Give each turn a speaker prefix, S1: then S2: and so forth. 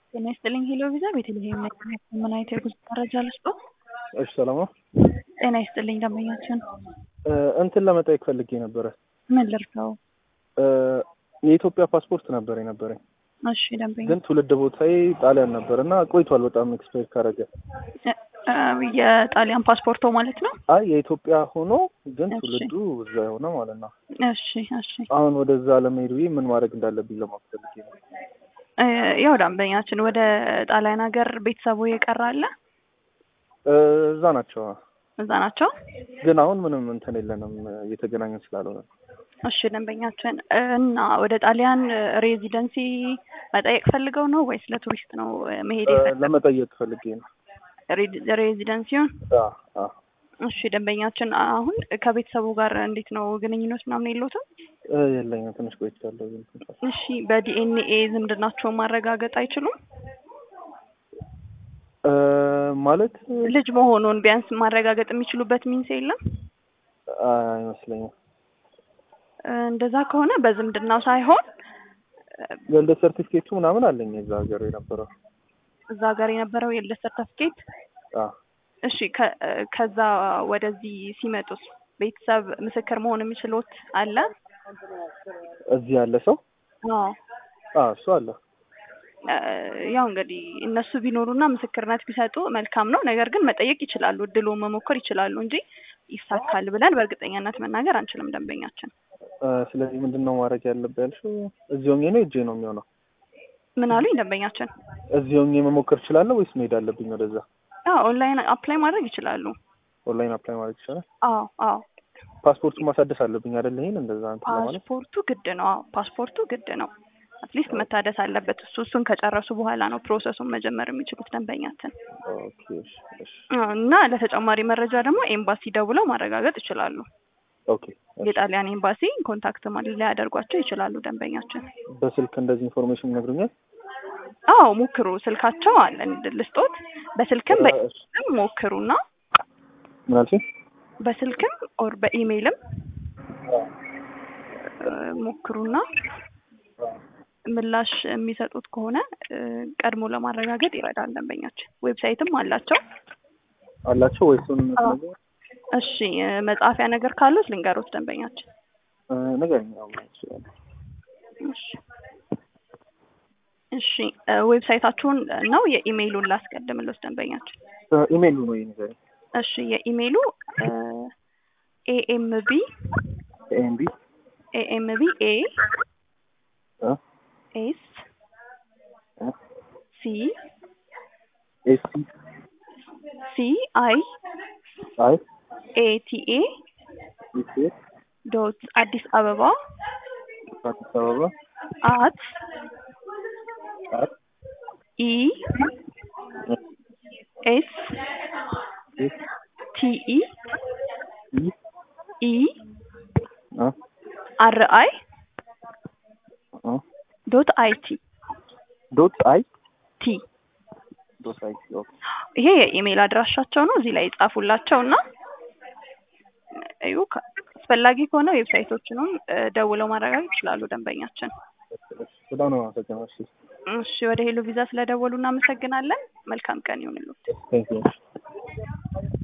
S1: ጤና ይስጥልኝ ሄሎ ቪዛ ቤተልሔም ነኝ። ምን አይነት የጉዞ መረጃ ልስጦ?
S2: እሺ ሰላም ነው።
S1: ጤና ይስጥልኝ ደንበኛችን።
S2: እ እንትን ለመጠየቅ ፈልጌ ነበረ።
S1: ምን ልርዳው?
S2: እ የኢትዮጵያ ፓስፖርት ነበር የነበረኝ
S1: እሺ ደንበኛ
S2: ግን ትውልድ ቦታዬ ጣሊያን ነበር እና ቆይቷል በጣም ኤክስፓየር ካረገ።
S1: እ እ የጣሊያን ፓስፖርቶ ማለት ነው?
S2: አይ የኢትዮጵያ ሆኖ ግን
S1: እሺ።
S2: ትውልዱ እዛ የሆነ ማለት ነው።
S1: እሺ እሺ
S2: አሁን ወደዛ ለመሄድ ብዬ ምን ማድረግ እንዳለብኝ ለማወቅ ፈልጌ ነው።
S1: እ ያው ደንበኛችን ወደ ጣሊያን ሀገር ቤተሰቡ የቀረ አለ?
S2: እ እዛ ናቸው
S1: እዛ ናቸው?
S2: ግን አሁን ምንም እንትን የለንም እየተገናኘን ስላልሆነ
S1: እሺ ደንበኛችን እና ወደ ጣሊያን ሬዚደንሲ መጠየቅ ፈልገው ነው ወይስ ለቱሪስት ነው እ መሄድ
S2: እ
S1: የፈለገው?
S2: ለመጠየቅ ፈልጌ ነው።
S1: ሬ- ሬዚደንሲውን
S2: አ አ
S1: እሺ ደንበኛችን አሁን ከቤተሰቡ ጋር እንዴት ነው ግንኙነት ምናምን የለውትም?
S2: እ የለኝም ትንሽ ቆይቻለሁ። ግን ትንሽ
S1: እሺ በዲኤንኤ ዝምድናቸውን ማረጋገጥ አይችሉም?
S2: እ ማለት
S1: ልጅ መሆኑን ቢያንስ ማረጋገጥ የሚችሉበት ሚንስ የለም?
S2: አይመስለኝም።
S1: እ እንደዛ ከሆነ በዝምድናው ሳይሆን እ
S2: የልደት ሰርቲፊኬቱ ምናምን አለኝ የዛ ሀገር የነበረው
S1: እዛ ጋር የነበረው የልደት ሰርተፍኬት
S2: አ
S1: እሺ ከ እ ከዛ ወደዚህ ሲመጡስ ቤተሰብ ምስክር መሆን የሚችሉት አለ?
S2: እዚህ ያለ ሰው
S1: አዎ
S2: አ እሱ አለ።
S1: እ ያው እንግዲህ እነሱ ቢኖሩና ምስክርነት ቢሰጡ መልካም ነው። ነገር ግን መጠየቅ ይችላሉ፣ እድሉን መሞከር ይችላሉ እንጂ ይሳካል ብለን በእርግጠኛነት መናገር አንችልም። ደንበኛችን
S2: እ ስለዚህ ምንድን ነው ማድረግ ያለብህ ያልሽው? እዚህ ሆኜ ነው እጄ ነው የሚሆነው?
S1: ምን አሉኝ ደንበኛችን?
S2: እዚህ ሆኜ መሞከር እችላለሁ ወይስ መሄድ አለብኝ ወደዛ?
S1: አዎ ኦንላይን አፕላይ ማድረግ ይችላሉ።
S2: ኦንላይን አፕላይ ማድረግ ይቻላል?
S1: አዎ አዎ
S2: ፓስፖርቱን ማሳደስ አለብኝ አይደል? ይሄን እንደዛ እንትን ለማለት
S1: ፓስፖርቱ ግድ ነው። አዎ ፓስፖርቱ ግድ ነው። አትሊስት መታደስ አለበት። እሱ እሱን ከጨረሱ በኋላ ነው ፕሮሰሱን መጀመር የሚችሉት ደንበኛችን።
S2: ኦኬ እሺ እሺ
S1: አዎ፣ እና ለተጨማሪ መረጃ ደግሞ ኤምባሲ ደውለው ማረጋገጥ ይችላሉ።
S2: ኦኬ እሺ።
S1: የጣሊያን ኤምባሲ ኮንታክት ማለት ሊያደርጓቸው ይችላሉ ደንበኛችን።
S2: በስልክ እንደዚህ ኢንፎርሜሽን ይነግሩኛል?
S1: አዎ ሞክሩ። ስልካቸው አለ ልስጦት። በስልክም
S2: እ እሺ።
S1: በኢሜይልም ሞክሩና
S2: ምን አልሽኝ?
S1: በስልክም ኦር በኢሜይልም እ ሞክሩና ምላሽ የሚሰጡት ከሆነ እ ቀድሞ ለማረጋገጥ ይረዳል ደንበኛችን። ዌብሳይትም አላቸው።
S2: አላቸው ወይስ እሱን
S1: አዎ።
S2: ነገር
S1: እሺ እ መጻፊያ ነገር ካሉት ልንገሮት ደንበኛችን።
S2: እ ንገረኝ። አዎ እችላለሁ።
S1: እሺ እሺ እ ዌብሳይታችሁን ነው የኢሜይሉን ላስቀድምልዎት ደንበኛችን።
S2: እ ኢሜይሉ ነው ይሄ ንገረኝ።
S1: እሺ የኢሜይሉ ኤኤምቢ
S2: ኤምቢ
S1: ኤኤምቢ ኤ
S2: እ
S1: ኤስ
S2: እ
S1: ሲ
S2: ኤሲ
S1: ሲ አይ
S2: አይ
S1: ኤ ቲ ኤ
S2: ኢሲ
S1: ዶት አዲስ አበባ
S2: አዲስ አበባ
S1: አት
S2: አት
S1: ኢ ኤስ
S2: ኤስ
S1: ቲ ኢ
S2: ኢ
S1: ኢ
S2: አ
S1: አር አይ
S2: አ
S1: ዶት አይ ቲ
S2: ዶት አይ
S1: ቲ
S2: ዶት አይ ኦኬ
S1: ይሄ የኢሜይል አድራሻቸው ነው። እዚህ ላይ ይጻፉላቸው እና እዩ ከ- አስፈላጊ ከሆነ ዌብሳይቶችንም እ ደውለው ማረጋገጥ ይችላሉ ደንበኛችን።
S2: በጣም ነው የማመሰግነው። እሺ
S1: እሺ ወደ ሄሎ ቪዛ ስለደወሉ እናመሰግናለን። መልካም ቀን ይሁንልዎት።
S2: ቴንክ ዩ